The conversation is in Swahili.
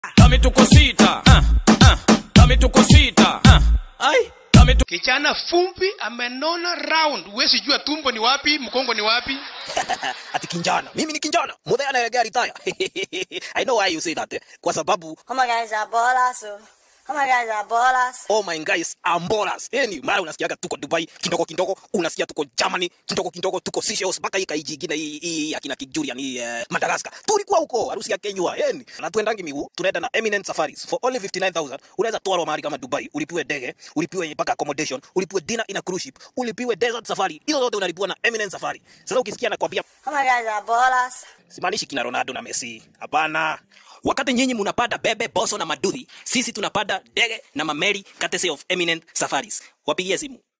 Kami tuko sita. Ah, ah. Kami tuko sita. Ah. Ai. Kami tuko Kijana fumbi amenona round, huwezi jua tumbo ni wapi, mkongo ni wapi. ati kinjana mimi ni kinjana mudhe anaelekea retire i know why you say that eh. kwa sababu Oh my guys are ballers. oh. Oh my guys are ballers. oh my guys ambolas yani mara unasikiaga tuko dubai kidogo kidogo unasikia tuko germany kidogo kidogo tuko Seychelles mpaka hii kaiji ingine hii hii akina kijurian hii eh, madagascar tulikuwa huko harusi ya kenywa yani na tuendangi miguu tunaenda na eminent safaris for only 59000 unaweza twarwa mahali kama dubai ulipiwe ndege ulipiwe mpaka accommodation ulipiwe dinner in a cruise ship ulipiwe desert safari hizo zote unalipiwa na eminent safari sasa ukisikia nakwambia Oh my guys are ballers. simaanishi kina ronaldo na messi hapana wakati nyinyi munapanda bebe boso na maduthi sisi tunapanda ndege na mameli courtesy of eminent safaris wapigie simu